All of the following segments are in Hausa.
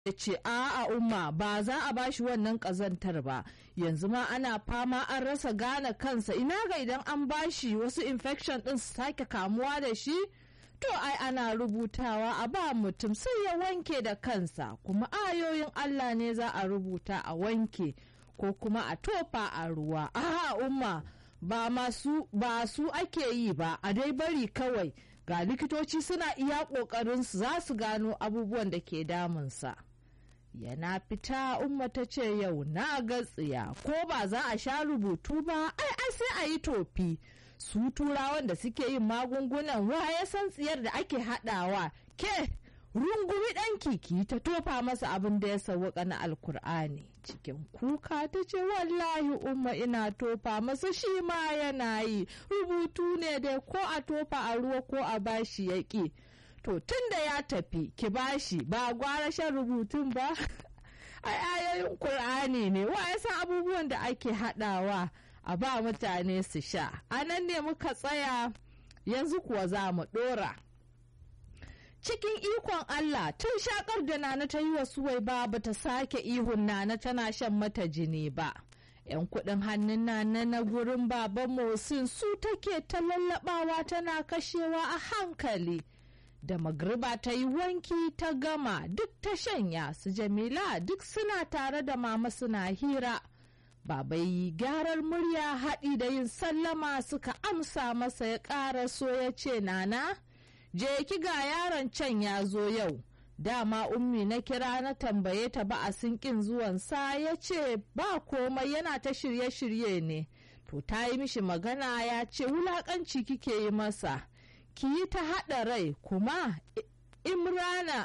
ya ce a'a umma ba za a bashi wannan ƙazantar ba yanzu ma ana fama an rasa gane kansa ina ga idan an bashi wasu infection ɗin su sake kamuwa da shi to ai ana rubutawa a ba mutum sai ya wanke da kansa kuma ayoyin Allah ne za a rubuta a wanke ko kuma a tofa a ruwa a'a umma ba masu ba su ake yi ba a dai bari kawai ga likitoci suna iya ƙoƙarinsu za su gano abubuwan da ke damunsa. yana fita umma ta ce yau na ga tsiya ko ba za a sha rubutu ba ai ai sai a yi tofi su turawan da suke yin magungunan wa ya san tsiyar da ake haɗawa ke rungumi ɗanki ki ta tofa masa abin da ya sauwaka na alkur'ani cikin kuka ta ce wallahi umma ina tofa masa shi ma yana yi rubutu ne dai ko a tofa a ruwa ko a bashi ya ƙi to tun da ya tafi ki bashi ba gwara shan rubutun ba ai ayoyin Kur'ani ne wa ya san abubuwan da ake haɗawa a ba mutane su sha a nan ne muka tsaya yanzu kuwa za mu ɗora cikin ikon Allah tun shakar da nana ta yi wa suwai ba bata sake ihun nana tana shan mata jini ba 'yan kuɗin hannun nana na gurin baban Mosin su take ta lallabawa tana kashewa a hankali da magriba ta yi wanki ta gama duk ta shanya su jamila duk suna tare da mama suna hira baba yi gyarar murya haɗi da yin sallama suka amsa masa ya ƙara so ya ce nana je ki ga yaron can ya zo yau dama ummi na kira na tambaye ta ba a sinkin zuwansa ya ce ba komai yana ta shirye-shirye ne to ta yi mishi magana ya ce wulaƙanci kike yi masa ki yi ta haɗa rai kuma imrana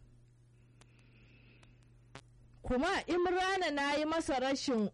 kuma imrana na yi masa rashin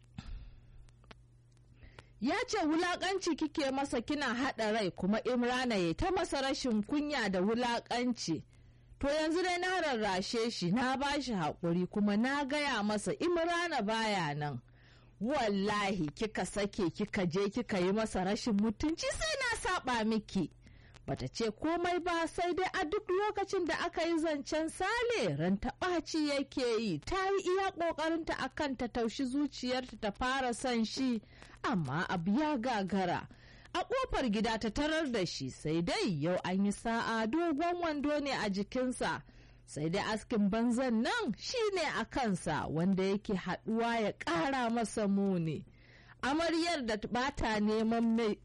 ya ce wulaƙanci kike masa kina haɗa rai kuma imrana ya ta masa rashin kunya da wulaƙanci to yanzu dai na rarrashe shi na ba shi haƙuri kuma na gaya masa imrana baya nan wallahi kika sake kika je kika yi masa rashin mutunci sai na saba miki bata ce komai ba sai dai a duk lokacin da aka yi zancen sale ran ɓaci yake yi ta yi iya ƙoƙarinta a kan ta taushi zuciyarta ta fara son shi amma abu ya gagara a ƙofar gida ta tarar da shi sai dai yau an yi sa'a dogon wando ne a jikinsa sai dai askin banzan nan shi ne a kansa wanda yake haɗuwa ya ƙara masa muni amaryar da bata neman mai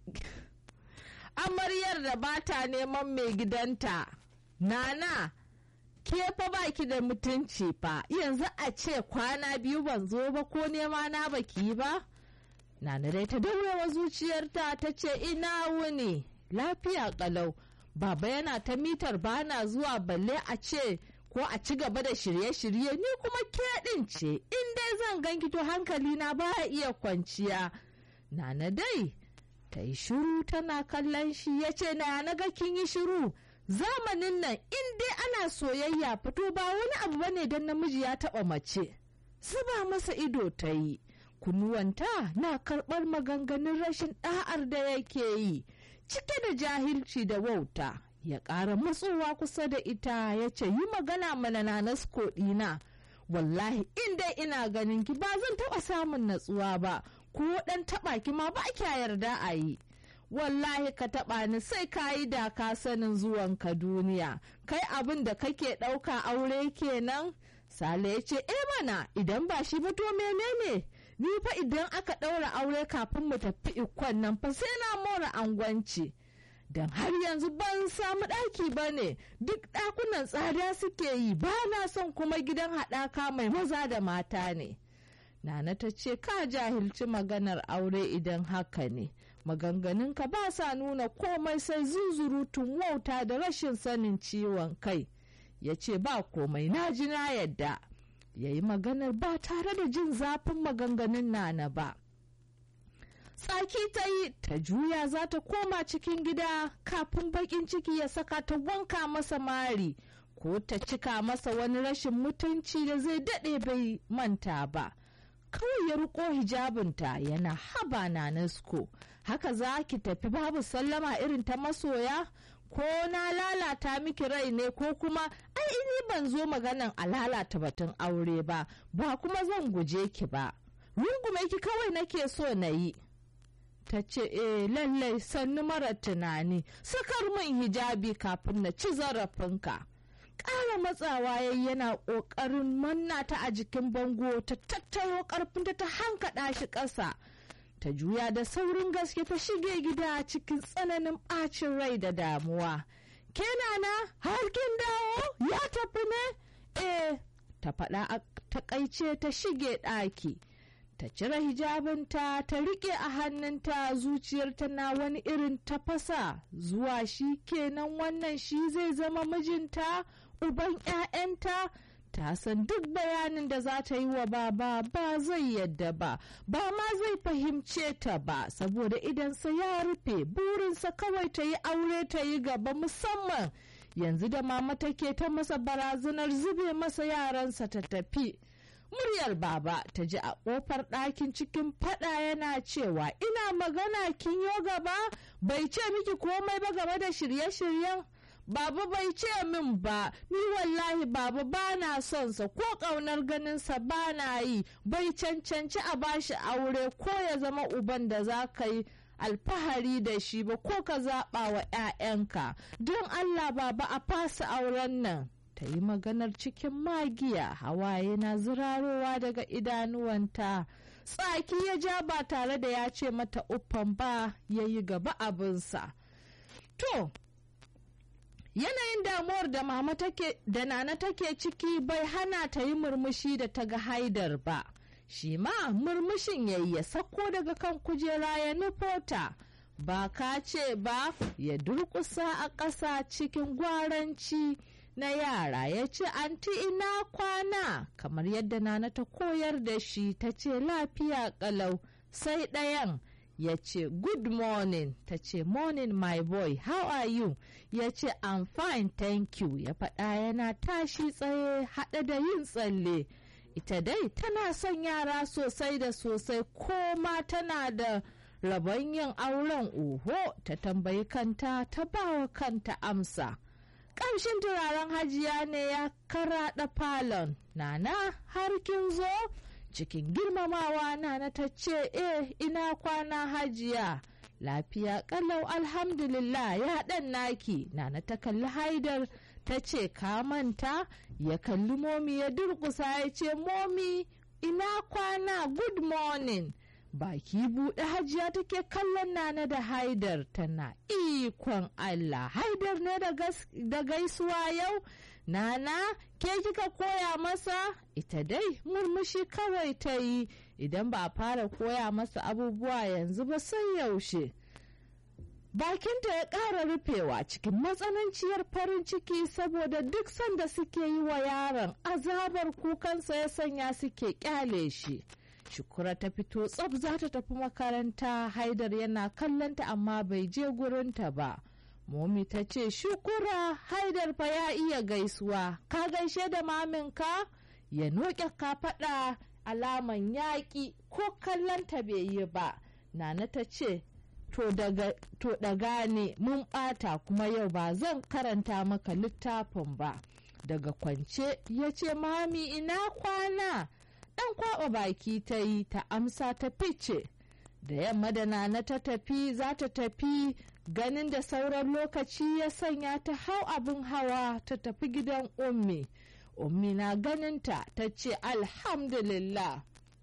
amaryar da ba ta neman mai gidanta nana ke fa baki da mutunci fa yanzu a ce kwana biyu ban zo ba ko nema na baki yi ba nana dai ta daurewa zuciyarta ta ce ina wuni lafiya kalau baba yana ta mitar bana zuwa balle a ce ko a ci gaba da shirye-shirye ni kuma ke ɗin ce in dai zan ganki to hankali na ba iya kwanciya nana dai ta yi shiru tana kallon shi ya ce na na ga kin yi shiru zamanin nan in dai ana soyayya fito ba wani abu bane don namiji ya taba mace zuba masa ido ta yi kunuwanta na karɓar maganganun rashin ɗa'ar da yake yi cike da jahilci da wauta ya ƙara matsowa kusa da ita ya ce yi magana mana na nasko ɗina wallahi in dai ina ganin ki ba zan taɓa samun natsuwa ba ko dan taba ki ma ba kya yarda a yi wallahi ka taba ni sai ka yi da ka sanin zuwan ka duniya kai abin da kake ɗauka aure kenan sale ya ce eh mana idan ba shi ba to menene ni fa idan aka ɗaura aure kafin mu tafi ikon nan fa sai na mora angwanci don har yanzu ban samu ɗaki ba ne duk ɗakunan tsada suke yi ba na son kuma gidan haɗaka mai maza da mata ne Nana ta ce ka jahilci maganar aure idan haka ne, maganganunka ba sa nuna komai sai zuzurutun wauta da rashin sanin ciwon kai. Ya ce ba komai na ji na yadda, ya yi maganar ba tare da jin zafin maganganun Nana ba. Tsaki ta yi ta juya za ta koma cikin gida kafin bakin ciki ya saka ta wanka masa mari ko ta cika masa wani rashin mutunci da zai daɗe bai manta ba. kawai ya riko hijabinta yana haba na nasko haka za ki tafi babu sallama irin ta masoya ko na lalata miki rai ne ko kuma ai ini ban zo maganan a lalata batun aure ba ba kuma zan guje ki ba rungume ki kawai nake so na yi ta ce eh lallai sannu mara tunani sakar min hijabi kafin na ci zarafinka ƙara matsawa yayi yana ƙoƙarin manna ta a jikin bango ta tattaro ƙarfinta ta hankaɗa shi ƙasa ta juya da saurin gaske ta shige gida cikin tsananin ɓacin rai da damuwa kenana har kin dawo ya tafi ne eh ta faɗa a takaice ta shige ɗaki ta cire hijabinta ta riƙe a hannunta zuciyar na wani irin tafasa zuwa shi kenan wannan shi zai zama mijinta uban 'ya'yanta ta san duk bayanin da za ta yi wa baba ba zai yadda ba ba ma zai fahimce ta ba saboda idansa ya rufe burinsa kawai ta yi aure ta yi gaba musamman yanzu da mama take ta masa barazanar zube masa yaransa ta tafi muryar baba ta ji a kofar ɗakin cikin fada yana cewa ina magana kin yo gaba bai ce miki komai ba game da shirye-shiryen Baba bai ce min ba, ni wallahi baba ba na son sa ko ƙaunar ganinsa ba na yi, bai cancanci a bashi aure ko ya zama uban da za ka yi alfahari da shi ba ko ka zaɓa wa 'ya'yanka. Don Allah baba a fasa auren nan. Ta yi maganar cikin magiya, hawaye na zirarowa daga idanuwanta. Tsaki ya ja ba tare da ya ce mata uffan ba, ya yi gaba abinsa. To, yanayin damuwar da mama take da nana take ciki bai hana ta yi murmushi da ta ga haidar ba shi ma murmushin yayi ya sako daga kan kujera ya nufota ba ka ce ba ya durkusa a ƙasa cikin gwaranci na yara ya ce anti ina kwana kamar yadda nana ta koyar da shi ta ce lafiya ƙalau sai ɗayan ya ce good morning ta ce morning my boy how are you ya ce i'm fine thank you ya faɗa yana tashi tsaye haɗe da yin tsalle ita dai tana son yara sosai da sosai ko ma tana da rabon yin auren oho ta tambayi kanta ta bawa kanta amsa ƙamshin turaren hajiya ne ya karaɗa falon nana har kin zo cikin girmamawa nana ta ce eh ina kwana hajiya lafiya kalau alhamdulillah ya ɗan naki nana ta kalli haidar ta ce ka manta ya kalli momi ya durkusa ya ce momi ina kwana good morning baki buɗe hajiya take kallon nana da haidar tana ikon allah haidar ne da gaisuwa yau nana ke kika koya masa ita dai murmushi kawai ta yi idan ba a fara koya masa abubuwa yanzu ba sai yaushe bakinta ya ƙara rufewa cikin matsananciyar farin ciki saboda duk sanda suke yi wa yaron azabar kukansa ya sanya suke kyale shi shukura ta fito tsab za ta tafi makaranta haidar yana kallonta amma bai je gurinta ba momi ta ce shukura haidar fa ya iya gaisuwa ka gaishe da maminka ya noke ka faɗa alaman yaƙi ko kallonta bai yi ba nana ta ce to daga ne mun ɓata kuma yau ba zan karanta maka littafin ba daga kwance ya ce mami ina kwana ɗan kwaɓa baki ta yi ta amsa ta fice da yamma da nana ta tafi za ta tafi ganin da sauran lokaci ya sanya ta hau abin hawa ta tafi gidan ummi ummi na ganinta ta ce alhamdulillah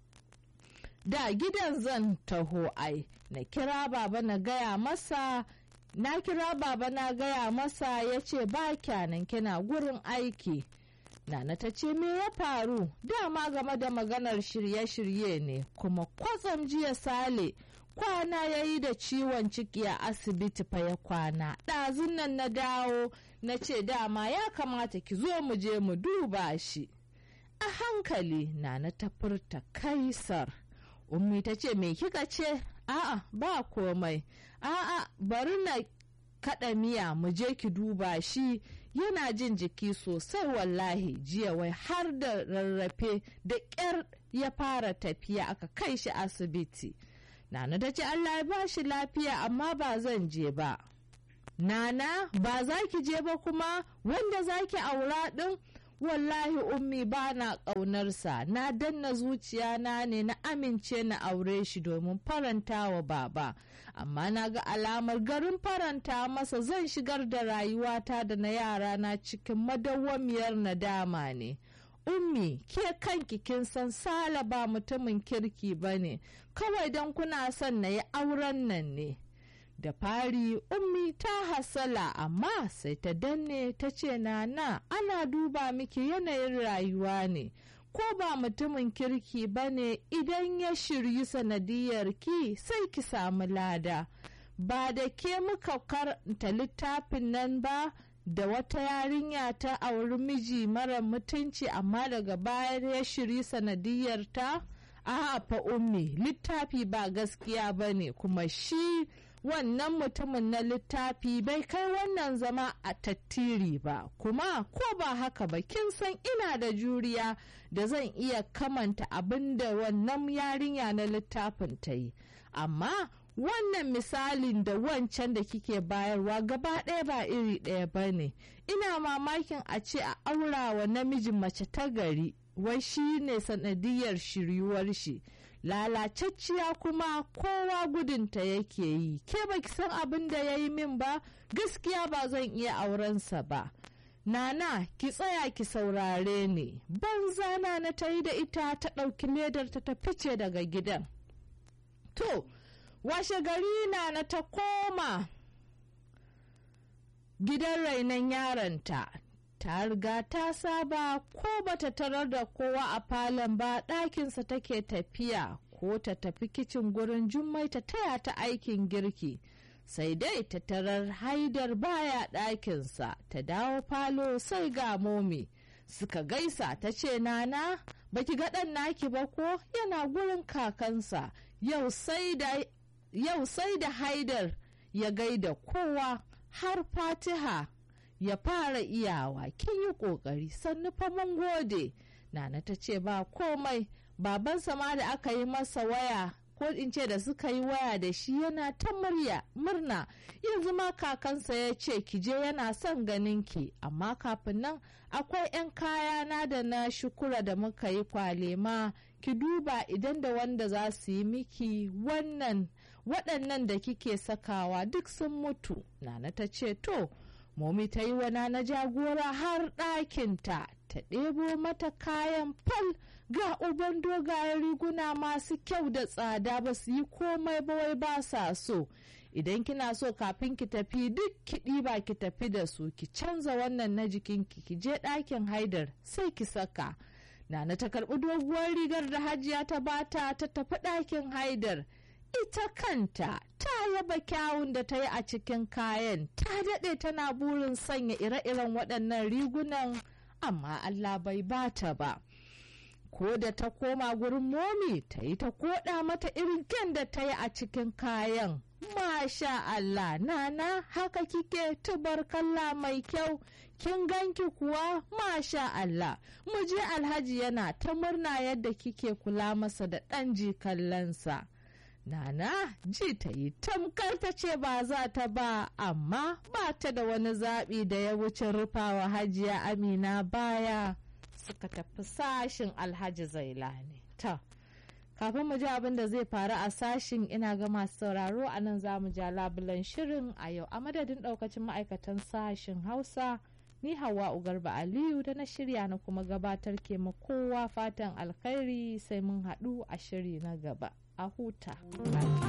da gidan zan taho ai na kira baba na gaya masa na kira baba na gaya masa ya ce ba kyanan kina gurin aiki nana ta ce me ya faru dama game da maganar shirye-shirye ne kuma kwatsam jiya sale kwana ya yi da ciwon ciki a asibiti fa ya kwana ɗazun nan na dawo na ce dama ya kamata ki zo mu je mu duba shi a hankali nana ta furta kaisar ummi ta ce me kika ce a'a ba komai a'a bari na kaɗa miya mu je ki duba shi yana jin jiki sosai wallahi jiya wai har da rarrafe da ƙyar ya fara tafiya aka kai shi asibiti nana ta ce allah ya ba shi lafiya amma ba zan je ba nana ba za ki je ba kuma wanda za ki aura ɗin wallahi ummi ba na ƙaunarsa na danna zuciya na ne na amince na aure shi domin faranta wa baba amma na ga alamar garin faranta masa zan shigar da rayuwata da na yara na cikin madawwamiyar nadama ne ummi ke kanki kin san sala ba mutumin kirki ba ne kawai don kuna son na yi auren nan ne da fari ummi ta hasala amma sai ta danne ta ce nana ana duba miki yanayin rayuwa ne ko ba mutumin kirki ba ne idan ya shiryi sanadiyar ki sai ki samu lada ba da ke muka karanta littafin nan ba da wata yarinya ta auri miji mara mutunci amma daga baya ya shiri sanadiyar ta a fa ummi littafi ba gaskiya ba ne kuma shi wannan mutumin na littafi bai kai wannan zama a tattiri ba kuma ko ba haka ba kin san ina da juriya da zan iya kamanta abin da wannan yarinya na littafin ta yi amma wannan misalin da wancan da kike bayarwa gaba ɗaya ba iri ɗaya ba ne ina mamakin a ce a aurawa namijin mace ta gari wai shi ne sanadiyar shiryuwar shi lalacacciya kuma kowa gudunta yake yi ke baki san abin da ya yi min ba gaskiya ba zan iya aurensa ba nana ki tsaya ki saurare ni banza na na ta yi da ita ta ɗauki ledar ta fice daga gidan to washe gari na na ta koma gidan rainon yaronta ta riga ta saba ko bata tarar da kowa a falon ba ɗakinsa take tafiya ko ta tafi kicin gurin jummai ta taya ta aikin girki sai dai ta tarar haidar baya ɗakinsa ta dawo falo sai ga momi suka gaisa ta ce nana baki ga ɗan naki ba ko yana gurin kakansa yau sai da haidar ya gaida kowa har fatiha ya fara iyawa kin yi ƙoƙari sannu fa mun gode nana ta ce ba komai babansa ma da aka yi masa waya ko in ce da suka yi waya da shi yana ta murya murna yanzu ma kakansa ya ce ki je yana son ganin ki amma kafin nan akwai 'yan kayana da na shukura da muka yi kwalema ki duba idan da wanda za su yi miki wannan waɗannan da kike sakawa duk sun mutu nana ta ce to momi ta yi wana na jagora har ɗakinta ta ɗebo mata kayan fal ga uban dogayen riguna masu kyau da tsada ba su yi komai ba wai ba sa so idan kina so kafin ki tafi duk ki ɗiba ki tafi da su ki canza wannan na jikinki ki je ɗakin haidar sai ki saka nana ta karɓi doguwar rigar da hajiya ta bata ta tafi ɗakin haidar ita kanta ta yaba kyawun da ta yi a cikin kayan ta daɗe tana burin sanya ire-iren waɗannan rigunan amma Allah bai bata ba ko da ta koma gurin momi ta yi ta koɗa mata irin kyan da ta yi a cikin kayan masha Allah nana haka kike tubarkalla mai kyau kin ganki kuwa masha Allah mu je alhaji yana ta murna yadda kike kula masa da ɗan jikallansa. Nana ji ta yi tamkar ta ce ba za ta ba amma ba ta da wani zaɓi da ya wuce rufawa hajiya amina baya suka tafi sashin alhaji zailani. Ta, kafin mu ji abin da zai faru a sashin ina ga masu sauraro a nan za mu ja labulan shirin a yau a madadin ɗaukacin ma'aikatan sashin hausa ni hawa ugarba aliyu da na shirya na kuma gabatar ke ma kowa fatan alkhairi sai mun haɗu a shiri na gaba. a huta.